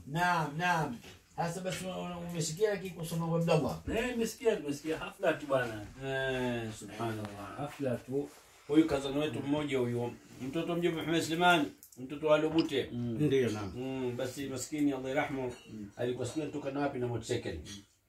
naam naam hasa basi una- umesikia lakini kusoma kwa Abdallah Eh, nimesikia nimesikia hafla tu bwana. eh subhanallah Hafla tu. huyu kazani wetu mmoja huyu mtoto mjomba Muhammad Suleiman mtoto wa Lubute ndio naam mm, basi maskini Allah yarhamu alikuwa sijui anatoka na wapi na motorcycle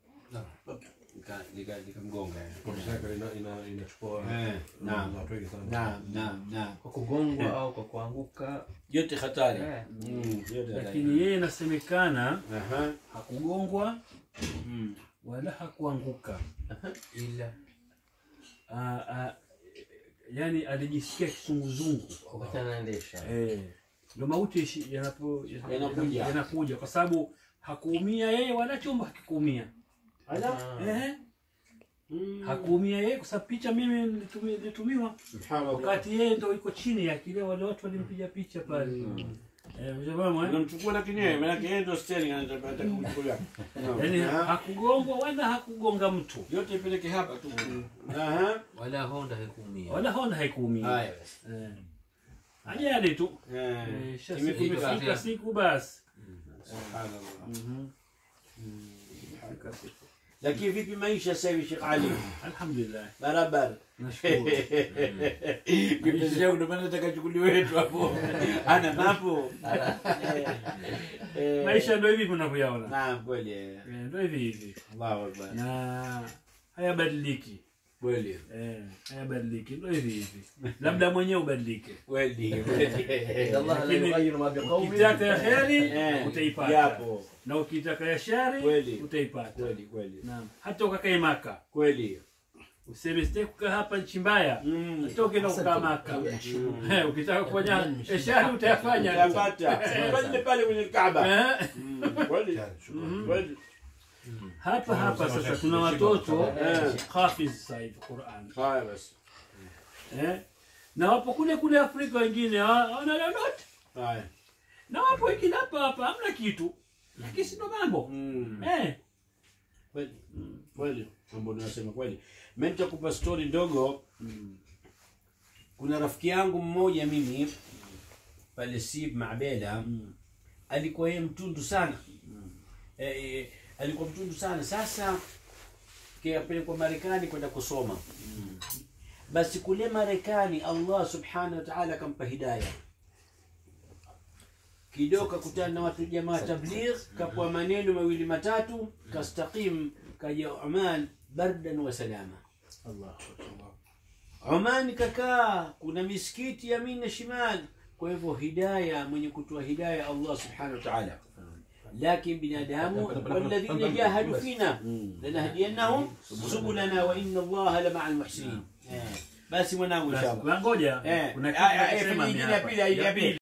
Nika- nika- nikamgonga eh. motorcycle ina ina inachukua Eh, naam. watu wengi sana naam naam naam kwa kugongwa au kwa kuanguka yote hatari Eh. Mm, yote hatari Lakini yeye inasemekana Aha. hakugongwa Mm. wala hakuanguka. ila Ah, ah, yani alijisikia kisunguzungu. wakati anaendesha Eh, ndio mauti ishi- yanapo Yanakuja. yanakuja kwa sababu hakuumia yeye wala chombo hakikuumia. Ala. Eh, Mm. hakuumia yeye kwa sababu picha mimi nilitumi- nilitumiwa Subhanallah. wakati yeye ndo iko chini ya kile wale watu walimpiga picha pale. Eh, ushafahamu eh? Unamchukua lakini yeye maana yeye ndio steering anataka anataka kumchukulia. Yaani Aha. hakugongwa wala hakugonga mtu. yote ipeleke hapa tu. Aha. wala honda haikuumia Wala Honda haikuumia. Haya basi. Eh. Ajali tu. Eh. Eh, shasi- Imefika. Imefika siku basi. Subhanallah. Mhm. Imefika siku. Lakini vipi maisha sasa hivi Sheikh Ali? Alhamdulillah. Barabara. Nashukuru. Kipenzi changu ndio maana nataka chukuliwe wetu hapo. Ana mapo. Eh, eh. Maisha ndio hivi mnavyoyaona. Naam kweli. eh. Eh, Ndio hivi hivi. Allahu Akbar. Na hayabadiliki. Kweli. Eh, hayabadiliki. Ndio hivi hivi. Labda mwenyewe ubadilike. Kweli. Inna kweli. Allah la Lakini yughayyiru ma biqaumin Ukitaka ya heri Eh, utaipata. Yapo. Na ukitaka ya shari Kweli. utaipata. Kweli kweli. Naam. Hata ukakae Maka. Kweli. Useme sitaki kukaa hapa nchi mbaya. Mm. Atoke na kukaa Maka. Eh, Ukitaka kufanya ya shari utayafanya. Utapata. Pale pale kwenye Kaaba. Eh, Mm, Kweli. Kweli. Hapa hapa sasa tuna watoto Eh. hafiz sasa hivi Qur'an. Haya basi. Eh? Na wapo kule kule Afrika wengine hawa- hawana lolote. Haya. Na wapo wengine hapa hapa hamna kitu. Lakini si ndo mambo. Mm. Eh. Kweli. Kweli. Mambo unasema kweli. Mimi nitakupa story ndogo. Kuna rafiki yangu mmoja mimi pale Sib Mabela alikuwa yeye mtundu sana. Eh, eh, alikuwa mtundu sana. Sasa kapelekwa Marekani kwenda kusoma. Basi kule Marekani Allah subhanahu wa ta'ala akampa hidayah. Kidogo kakutana na watu jamaa tabligh, kapwa maneno mawili matatu, kastaqim kaja Oman bardan wa salama. Allah. Oman kakaa, kuna misikiti yamin na shimal. Kwa hivyo hidaya, mwenye kutoa hidaya Allah subhanahu wa ta'ala. Lakin binadamu walladhina jahadu fina lanahdiyannahum subulana wa inna Allah la ma'al muhsinin. Eh, Basi mwanangu inshallah. Basi ngoja. Eh, Kuna ah, kitu ah, eh, nasema fanya ni ingine ya hapa. pili, ya Ya pili. pili.